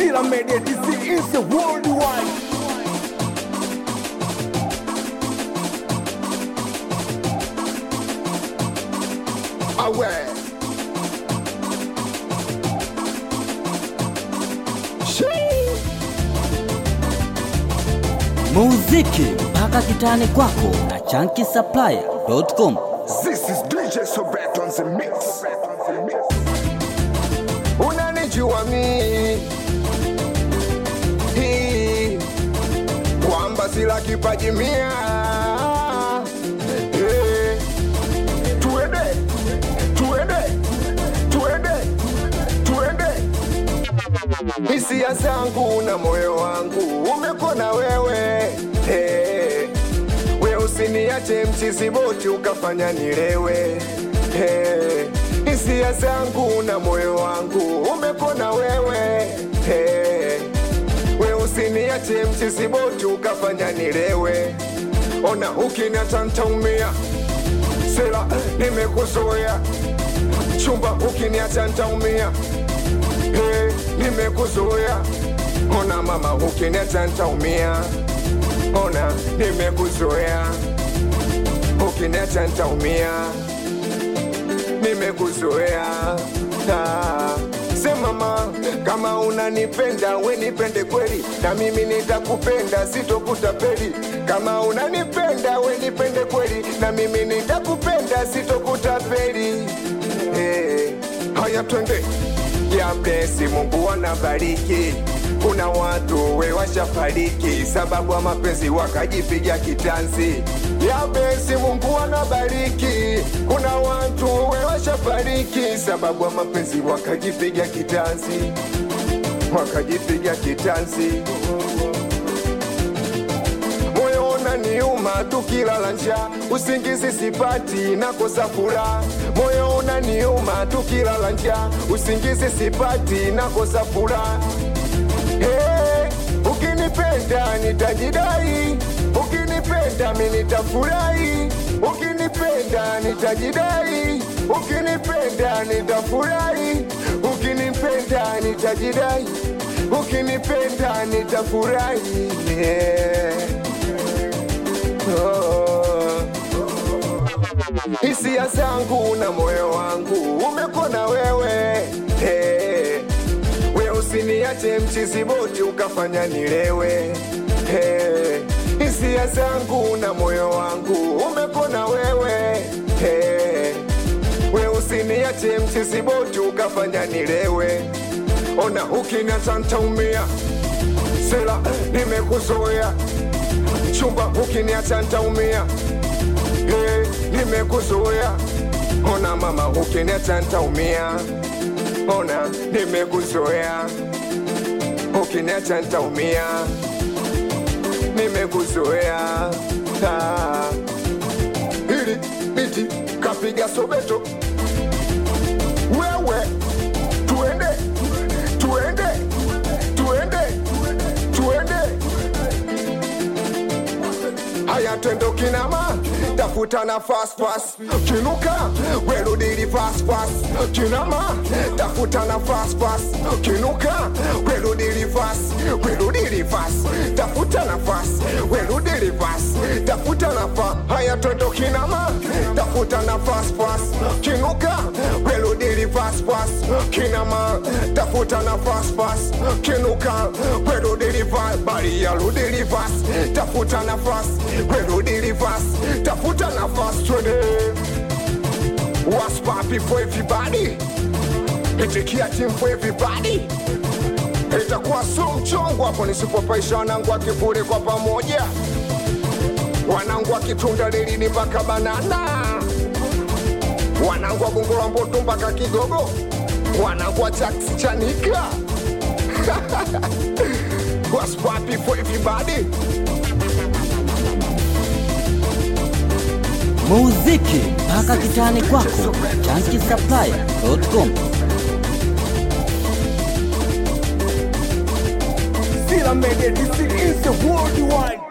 Sila Media DC is the worldwide. Aware. Shee. muziki mpaka kitani kwako na chankisaplaya.com This is DJ Sobet on the mix. Unanijua mi Hii. kwamba sila kipaji mia Eh. Tuende, tuende, tuende, tuende. Hisia zangu na moyo wangu umekona wewe hey. We usiniache mchizi boti ukafanya nilewe hey. Hisia zangu na moyo wangu umekona wewe hey. We usiniache mchizi boti ukafanya nilewe Ona ukiniacha ntaumia Sela nimekuzoea Chumba ukiniacha ntaumia hey, nimekuzoea ona mama ukiniacha ntaumia ona nimekuzoea ukiniacha ntaumia nimekuzoea Ah, sema mama kama unanipenda we nipende kweli na mimi nitakupenda sitokutapeli kama unanipenda we nipende kweli na mimi nitakupenda sitokutapeli hey, haya twende ya blesi Mungu anabariki. Kuna watu we washafariki sababu ya mapenzi wakajipiga kitanzi. Ya blesi Mungu anabariki. Kuna watu we washafariki sababu ya mapenzi wakajipiga kitanzi, wakajipiga kitanzi moyo unaniuma tukilala njaa, usingizi sipati, nakosa furaha. Moyo unaniuma tukilala njaa, usingizi sipati, nakosa furaha. Hey, ukinipenda nitajidai, ukinipenda mi nitafurahi, ukinipenda nitajidai, ukinipenda nitafurahi, ukinipenda nitajidai, ukinipenda nitafurahi. Yeah. Oh. Hisia zangu na moyo wangu umekona wewe hey. We usiniache mchizi boti ukafanya nilewe hey. Hisia zangu na moyo wangu umekona wewe hey. We usiniache mchizi boti ukafanya nilewe ona ukiniacha ntaumia sela nimekuzoea chumba ukiniacha ntaumia hey, nimekuzoea ona mama ukiniacha ntaumia ona nimekuzoea ukiniacha ntaumia nimekuzoea Ah. hili biti kapiga sobeto wewe tuende tuende tuende tuende haya twendo kinama tafuta na fast fast kinuka werudili fast fast kinama tafuta na fast fast kinuka werudili fast werudili fast tafuta na fast werudili fast tafuta na fa haya twendo kinama tafuta na fast fast kinuka werudili fast fast kinama tafuta na fast fast kinuka werudili fast bali ya rudili fast tafuta na fast werudili fast tafuta na fast twende what's poppin for everybody itikia team for everybody itakuwa so mchongo hapo nisipopaisha wanangu wa kivule kwa pamoja wanangu wa kitunda lilini mpaka banana wanangu wa gongo la mboto mpaka kigogo wanangu wa taksi chanika what's poppin for everybody muziki mpaka kitani kwako na chankisaplaya.com Sila Media DC is the worldwide.